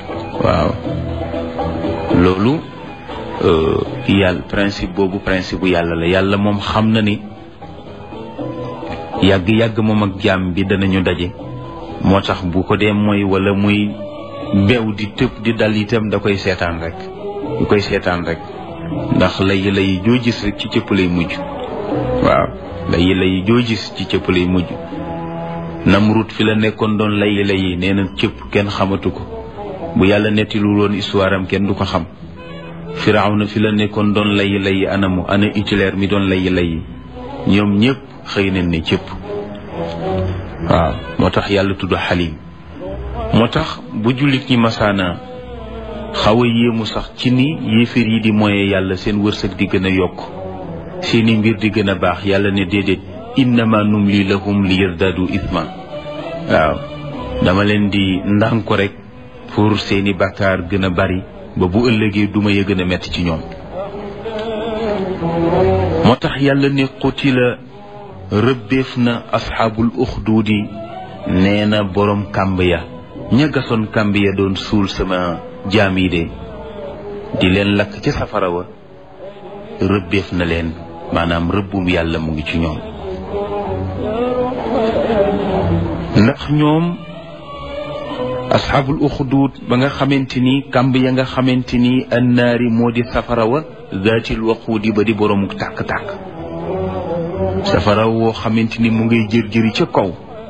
waaw loolu yàlla principe boobu principe bu yàlla la yàlla moom xam na ni yàgg-yàgg moom ak jaam bi danañu daje moo tax bu ko dee mooy wala muy beew di tëb di dal itam da koy seetaan rek du koy seetaan rek ndax lay lay joo gis rek ci cëpp lay mujj waaw lay lay joo gis ci cëpp lay mujj Namrud fi la nekkoon doon lay lay nee na cëpp kenn xamatu ko bu yàlla nettilu woon histoire am kenn du ko xam Firawna fi la nekkoon doon lay lay anamu ana Hitler mi doon lay lay ñoom ñëpp xëy nañ ne cëpp waaw moo tax yàlla tudd xalim moo tax bu jullit ñi masaana xaw a yéemu sax ci ni yéeféer yi di moye yàlla seen wërsëg di gën a yokk seeni mbir di gën a baax yàlla ne déedéet innama numli lahum li yazdadu ithma waaw dama leen di ndànk ko rek pour seeni bàkkaar gën a bari ba bu ëllëgee duma ya gën a metti ci ñoom moo tax yàlla ne qutila rëbbeef na asxaabul uxduudi nee na boroom kàmb ya ña gasoon kàmb ya doon suul sama jaam yi de di leen lakk ca safara wa rëbbeef na leen maanaam rëbbum yàlla mu ngi ci ñoom ndax ñoom asxaabul uxduud ba nga xamante ni kàmb ya nga xamante ni annaari moo di safara wa zaatil waquudi ba di boroomu tàkk-tàkk safara woo xamante ni mu ngay jër-jëri ca kaw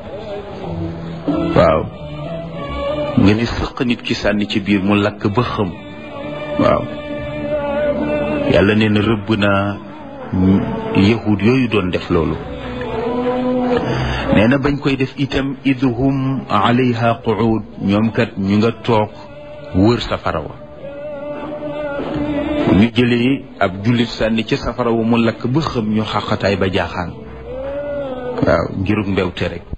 waaw nga ni sëq nit ki sànni ci biir mu lakk ba xëm waaw yàlla nee na rëbb naa yahud yooyu doon def loolu nee na bañ koy def itam idhum alayha quud ñoom kat ñu nga toog wër safara wa ñu jëlee ab jullit sànni ci safara wa mu lakk ba xëm ñu xaqataay ba jaaxaan waaw ngirug mbewte rek